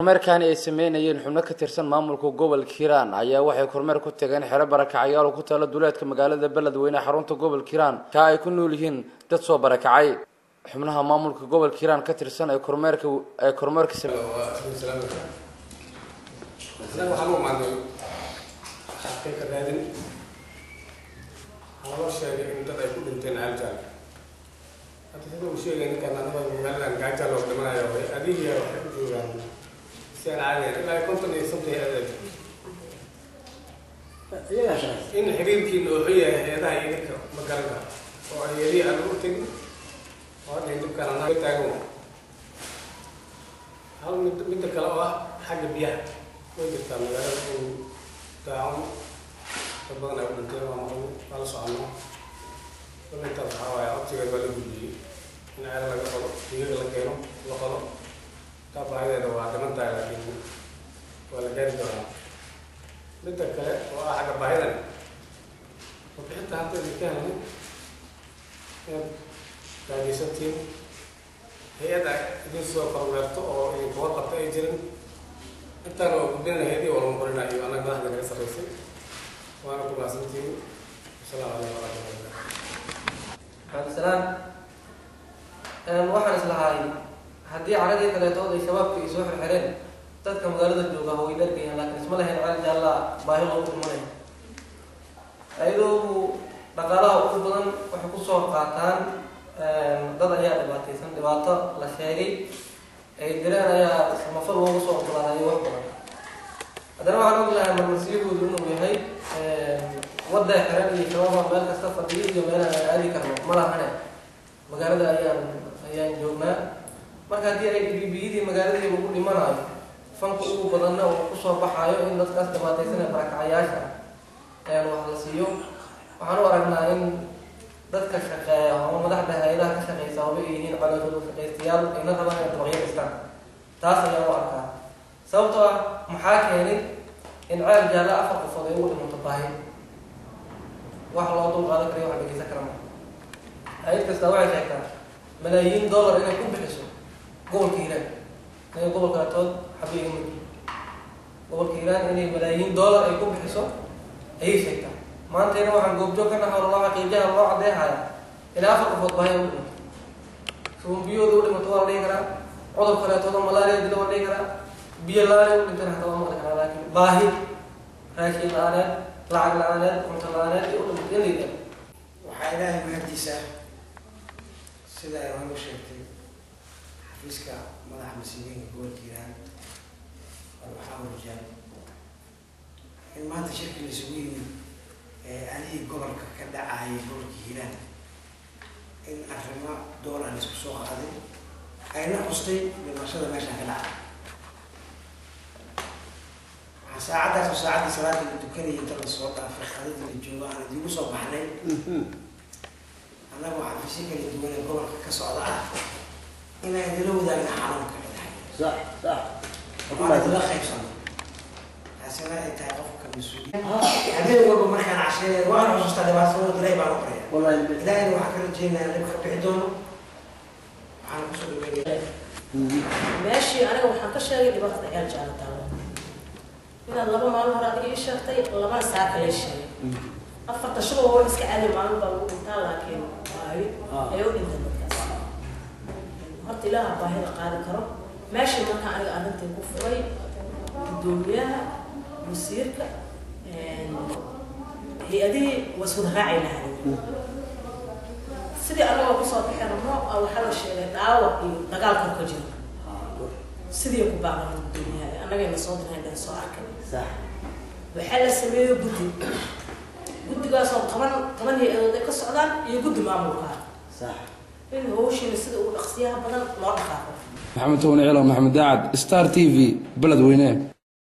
kormeerkani ay sameynayeen xubno ka tirsan maamulka gobolka hiiraan ayaa waxay kormeer ku tageen xero barakacyaal oo ku taala duleedka magaalada beledweyne xarunta gobolka hiiraan ka ay ku nool yihiin dad soo barakacay xubnaha maamulka gobolka hiiraan ka tirsan ee kormeerka ee kormeerka xaqiiqa raadin waxaa loo sheegay in dad ay ku dhinteen aljaal hadda sida uu sheegay ninkan anaba magaaladan gaajaa loo dhimanayo way adigiya waxay u joogaan si aan caadiyan ilaa konton iyo sabti adeeg in xiriirkiina uu xun yahay hay-adaha iyo dadka magaranka oo hay-adihii aan ugu tegin oo dhin dibkaan anaga taagan hal mid midda kale oo ah xagga biyaha way jirtaa magaalada in daacun dad badan ay u dhinteen waa maqlu waa la soconaa kulintaas waxaa waaye codsigeed waa la gudbiyey in ceelo laga qodo digaga la keeno la qodo taa baahideeda waa dhiman tahay laakiin waa la gaari doonaa midda kale oo ah xagga baahidan wabixinta hadda idinka helnay inaad gaageysantiin hay-adda idin soo kormeerto oo idinka warqabta ay jirin intaan oo gudbinana hay-adii waa lagu qorinaa iyo annaga madaxda naga sarreysay waana ku mahadsantiin wasalaamu calaykum waraxmatullahi cabdisalaam waxaan islahay haddii caradii kaleetood ay shabaabka ay soo xirxireen dadka magaalada jooga way dhargayaan laakiin isma lahayn cali jaallaa baahi loogu dhimanaya ayadoo dhaqaalaha ugu badan waxay kusoo qaataan dad ayaa dhibaataysan dhibaato la sheegay ay direen ayaa samafal loogu soo ogolaadayo wax badan haddana waxaan og lahay marmarsiyahoodu inuu yahay wadda xiran iyo shabaaba meel kasta fadhiyo iyo meelaha aan aadi karno ma lahane magaalada ayaan ayaan joognaa marka haddii ay dhibibiyadii magaaladii lagu dhimanayo fanka ugu badanna uu kusoo baxaayo in dadkaas dhibaataysan ee barakacayaasha ah wax la siiyo waxaan u aragnaa in dadka shaqeeya ama madaxda hay-adaha ka shaqeysa haba ay yihiin caloosooda shaqaystayaal ayna rabaan inay dabaqyo dhistaan taas ayaan u arkaa sababtoo ah maxaa keenay in ceel jaalla afar qofood ay ugu dhimanto baahi wax loo dul qaadan karayo wax dhegeysan kara ma hay-ad kasta waxay sheegtaa malaayiin dollar inay ku bixiso gobolka hiiraan inaga gobolka atood xabiiga mid gobolka hiiraan inay malaayiin dollar ay ku bixiso ayay sheegtaa maantayna waxaan goobjoog ka nahay loo xaqiijaha loo cadeehaya ilaa afar qofood baahi u dhimato suumbiyooda u dhimato waa la dhihi karaa cudur kaleetooda malaria dila waa la dhihi karaa biyo la-aaneed u dhintana hataa waa maqli karaa laakiin baahi raashin la-aaneed lacag la-aaneed cunto la-aaneed iyo u dhimato in layidhaha waxaa ilaahay mahadiisa sida ay hore u sheegtay xafiiska madaxa masiibooyinka gobolka hiiraan waxaa warjaal in maanta shirki laisugu yimid anihii gobolka ka dhacayay gobolka hiiraan in arrimo doolar laisku soo qaaday ayna xustay dhimashada meeshaan ka dhacay waxaa saacaddaas oo saacaddii salaada la dukanayay inta lasoo dhaafay khadada la joogo aan idigu soo baxnay annaga waxaa fisi kala duwan ee gobolka ka socda ah inaan idila wadaagna xanuunka صح صح waan idila qaybsano taasina ay tahay qofka mas-uuliya habeen walba markaan casheeya waan xusuustaa dhibaatada ilaahay baan u qoraya والله ilaahayna waxaan ka rajeynayaa dhib ka bixi doono waxaan kusoo dhaweynaya meeshii aniga waxaan ka sheegay dhibaatada eel jaala taalo inaad laba maalin hore adiga ii sheegtay labana saaka lee sheegay afarta shuba waa iska caadi maalin baa lagu dhintaa laakiin baahi ay u dhinteen dadkaas horta ilaaha baahida qaadi karo meeshii markaa aniga arrintii ku furay gudoomiyaha wasiirka hay-adihii waa iswada raaci lahayn sidii anagoo kusoo bixi rabno a waxaa la sheegay dhaawac iyo dagaal kor ka jiro sidii ku baaqan gudoomiyaha annagayna soo dirnayn dhan soo arkay صح waxaa la sameeyey guddi guddigaasoo toban toban hay-adood ay ka socdaan iyo guddi maamulka ah صح in hawshiina sida ugu dhaqsiyaha badan loo dhaqaaqo maxamed town ciilo maxamed daacad star t v beledweyne